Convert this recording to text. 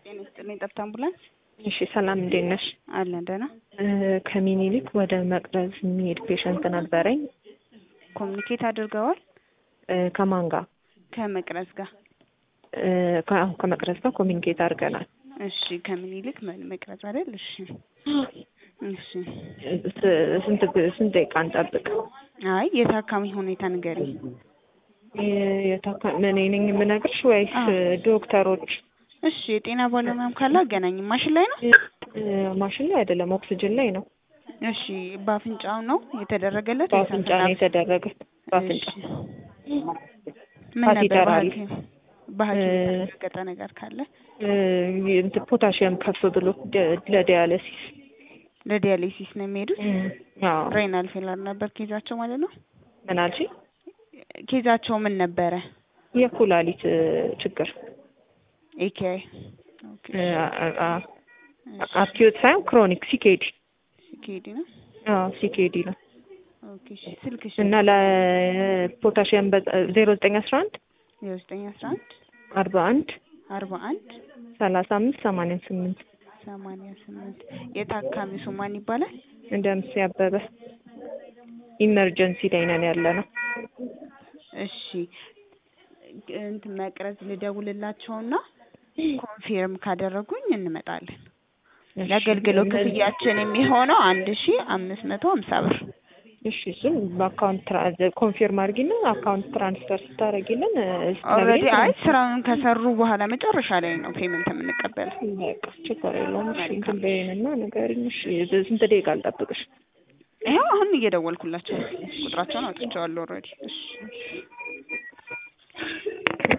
ጤና ይስጥልኝ። ጠብታ አምቡላንስ እሺ ሰላም እንዴት ነሽ? አለን ደህና። ከሚኒሊክ ወደ መቅረዝ የሚሄድ ፔሸንት ነበረኝ። ኮሚኒኬት አድርገዋል እ ከማን ጋር? ከመቅረዝ ጋር። እ ከ- አዎ ከመቅረዝ ጋር ኮሚኒኬት አድርገናል። እሺ ከምኒልክ መ- መቅረዝ አይደል? እሺ እሺ። ስ- ስንት ግ- ስንት ደቂቃ እንጠብቅ? አይ የታካሚ ሁኔታ ንገሪኝ። የ- የታካ- እኔ ነኝ የምነግርሽ ወይስ አዎ። ዶክተሮች? እሺ የጤና ባለሙያም ካለ አገናኝ። ማሽን ላይ ነው? እ ማሽን ላይ አይደለም ኦክስጅን ላይ ነው። እሺ በአፍንጫው ነው የተደረገለት? ወይስ በአፍንጫ ነው አፍንጫ? የተደረገ። በአፍንጫ እሺ። ምን ነበር ካቴተር አለ። በሐኪም በሐኪም እ- የተረጋገጠ ነገር ካለ እ እንትን ፖታሽየም ከፍ ብሎ ደ- ለዲያሊሲስ ለዲያሊሲስ ነው የሚሄዱት። አዎ ሬናል ፌለር ነበር ኬዛቸው ማለት ነው። ምን አልሽኝ? ኬዛቸው ምን ነበረ? የኩላሊት እ ችግር ኤኬአይ ኦኬ እ አ- አ- አኪዩት ሳይሆን ክሮኒክ ሲኬዲ ሲኬዲ ነው። አዎ ሲኬዲ ነው ኦኬ እሺ ስልክሽ እና ለፖታሽየም ዜሮ ዘጠኝ አስራ አንድ የዘጠኝ አስራ አንድ አርባ አንድ አርባ አንድ ሰላሳ አምስት ሰማንያ ስምንት ሰማንያ ስምንት የታካሚ ስሙ ማን ይባላል? እንደምስ ያበበ ኢመርጀንሲ ላይ ነን ያለ ነው። እሺ እንትን መቅረዝ ልደውልላቸውና ኮንፊርም ካደረጉኝ እንመጣለን። ለአገልግሎት ክፍያችን የሚሆነው አንድ ሺ አምስት መቶ ሀምሳ ብር። እሺ እሱም በአካውንት ትራ- ኮንፊርም አድርጊና አካውንት ትራንስፈር ስታደርጊልን እ፣ ኦልሬዲ ስትነግሪኝ አይ ስራውን ከሰሩ በኋላ መጨረሻ ላይ ነው ፔመንት የምንቀበለው። በቃ ችግር የለውም። እሺ እንትን በይንና ንገሪኝ። እሺ ስንት ደቂቃ አልጠብቅሽ? ይኸው አሁን እየደወልኩላቸው ነው። ቁጥራቸውን አውጥቼዋለሁ ኦልሬዲ። እሺ